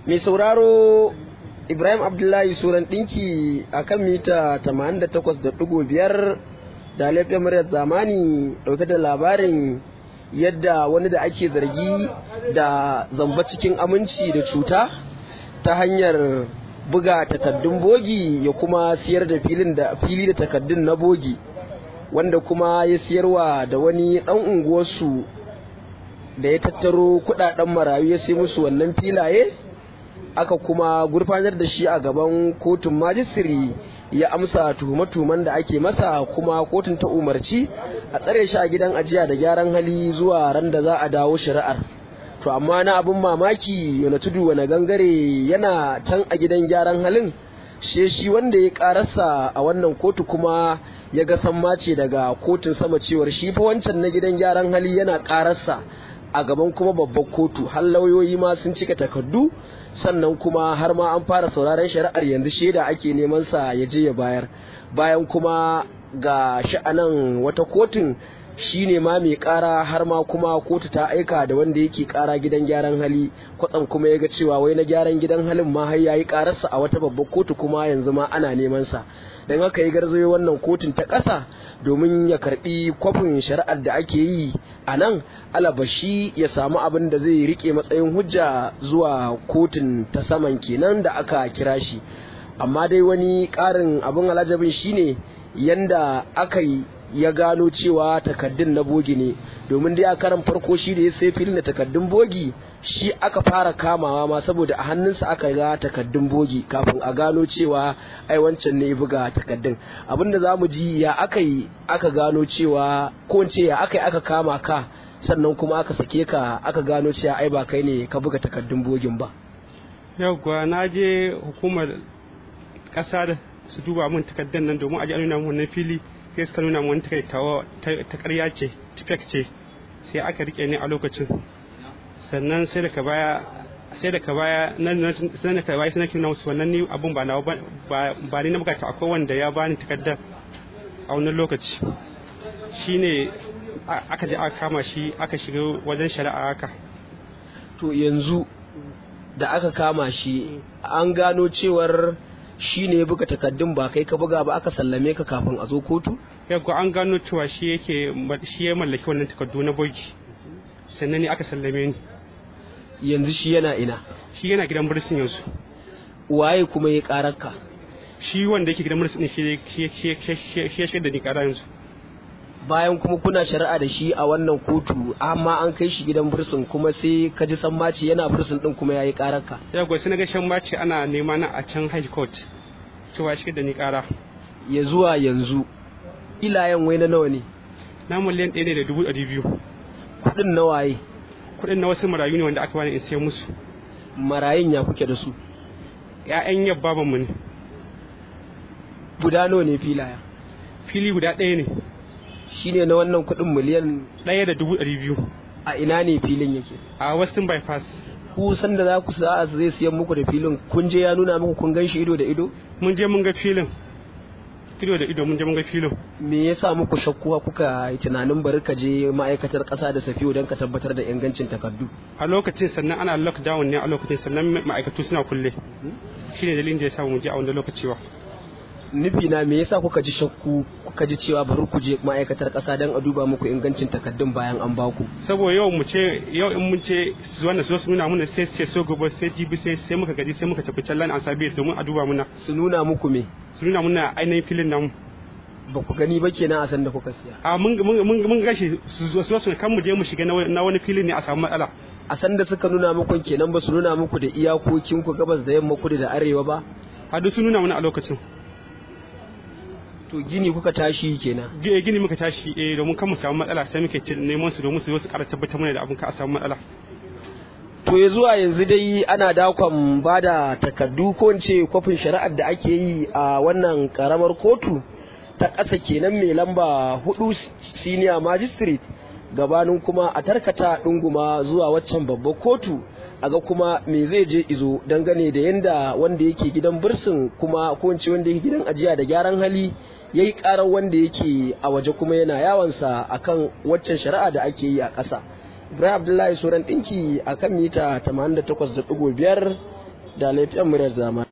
mai sauraro ibrahim abdullahi suran ɗinki a kan mita 88.5 da laifin muryar zamani ɗauke da labarin yadda wani da ake zargi da zamba cikin aminci da cuta ta hanyar buga takaddun bogi ya kuma siyar da filin da fili da takaddun na bogi wanda kuma ya siyarwa da wani ɗan unguwarsu da ya tattaro kudaden marayu ya sai musu wannan filaye aka kuma gurfanar da shi a gaban kotun majistiri ya amsa tuhume-tuhumen da ake masa kuma kotun ta umarci a tsare shi a gidan ajiya da gyaran hali zuwa ran da za a dawo shari'ar to amma na abin mamaki yana tudu wani gangare yana can a gidan gyaran halin she shi wanda ya karasa a wannan kotu kuma ya ga sammace daga kotun sama cewar shi fa wancan na gidan gyaran hali yana karasa a gaban kuma babban kotu har lauyoyi ma sun cika takardu sannan kuma har ma an fara sauraron shari'ar yanzu shaida ake neman sa ya je ya bayar bayan kuma ga sha'anan wata kotun shine ma mai kara har ma kuma kotu ta aika da wanda yake kara gidan gyaran hali kwatsam kuma ya ga cewa wai na gyaran gidan halin ma har yayi kararsa a wata babbar kotu kuma yanzu ma ana neman sa don haka ya garzayo wannan kotun ta ƙasa domin ya karbi kwafin shari'ar da ake yi a nan alabashi ya samu abin da zai rike matsayin hujja zuwa kotun ta saman kenan da aka kira shi amma dai wani ƙarin abin alajabin shine yanda aka yi ya gano cewa takaddun na bogi ne domin dai a karan farko shi da ya sai filin da takaddun bogi shi aka fara kamawa ma saboda a hannunsa aka ga takaddun bogi kafin a gano cewa ai wancan ne buga takaddun abinda za mu ji ya aka yi aka gano cewa ko ce ya aka yi aka kama ka sannan kuma aka sake ka aka gano cewa ai ba kai ne ka buga takaddun bogin ba yauwa na je hukumar kasa da su duba min takaddun nan domin a ji nuna min wannan fili sai suka nuna wani ta karya ce tufek ce sai aka rike ni a lokacin sannan sai daga baya sai daga baya nan sai daga baya sai nake nuna musu wannan ni abun ba na ba ni na bukata akwai wanda ya bani takardar a wannan lokaci shine aka je aka kama shi aka shiga wajen shari'a haka to yanzu da aka kama shi an gano cewar shi ne buga takaddun ba kai ka buga ba aka sallame ka kafin a zo kotu? yaggo an gano cewa shi yake shi ya mallaki wannan takardu na bogi sannan ne aka sallame ni yanzu shi yana ina shi yana gidan bursin yanzu waye kuma ya karar ka shi wanda yake gidan bursin shi shi shi da ni kara yanzu bayan kuma kuna shari'a da shi a wannan kotu amma an kai shi gidan bursin kuma sai ka ji sammaci yana bursin din kuma yayi karar ka yaggo sai na ga shan maci ana nema na a can high court cewa shi da ni kara ya zuwa yanzu ilayen wai na nawa ne na miliyan ɗaya ne da dubu ɗari biyu kuɗin na waye kuɗin na wasu marayu ne wanda aka bani in sai musu marayun ya kuke da su ƴaƴan yabba mu ne guda nawa ne filaya fili guda ɗaya ne shine na wannan kuɗin miliyan ɗaya da dubu ɗari biyu a ina ne filin yake a western bypass ku san da za ku sa'a zai siyan muku da filin kun je ya nuna muku kun gan shi ido da ido mun je mun ga filin ido da ido mun je mun ga filin me yasa muku shakkuwa kuka yi tunanin bari ka je ma'aikatar ƙasa da safiyo don ka tabbatar da ingancin takardu a lokacin sannan ana lockdown ne a lokacin sannan ma'aikatu suna kulle shine dalilin da ya samu mu je a wanda lokaci wa nufi na me yasa kuka ji shakku kuka ji cewa bari ku je ma'aikatar ƙasa don a duba muku ingancin takardun bayan an baku saboda yau mu ce yau in mun ce su wannan su nuna mana sai sai so gobe sai jibi sai sai muka gaji sai muka tafi can lan an sabe su domin a duba muna su nuna muku me su nuna muna ainihin filin namu ba ku gani ba kenan a san da kuka siya a mun mun mun gashi su zo su kan mu je mu shiga na wani filin ne a samu matsala a san da suka nuna muku kenan ba su nuna muku da iyakokin ku gabas da yamma kudu da arewa ba a duk su nuna mana a lokacin to gini kuka tashi kenan gini muka tashi eh domin kan mu samu matsala sai muke neman su domin su zo su ƙara tabbatar mana da abin ka a samu matsala to ya zuwa yanzu dai ana dakon ba da takardu ko in ce kwafin shari'ar da ake yi a wannan karamar kotu ta ƙasa kenan mai lamba hudu senior magistrate gabanin kuma a tarkata ɗunguma zuwa waccan babbar kotu a ga kuma me zai je izo dangane da yanda wanda yake gidan bursin kuma ko in ce wanda yake gidan ajiya da gyaran hali ya yi karar wanda yake a waje kuma yana yawansa akan waccan shari'a da ake yi a ƙasa ibrahim abdullahi sauran ɗinki a kan mita 88.5 da laifin muryar zamani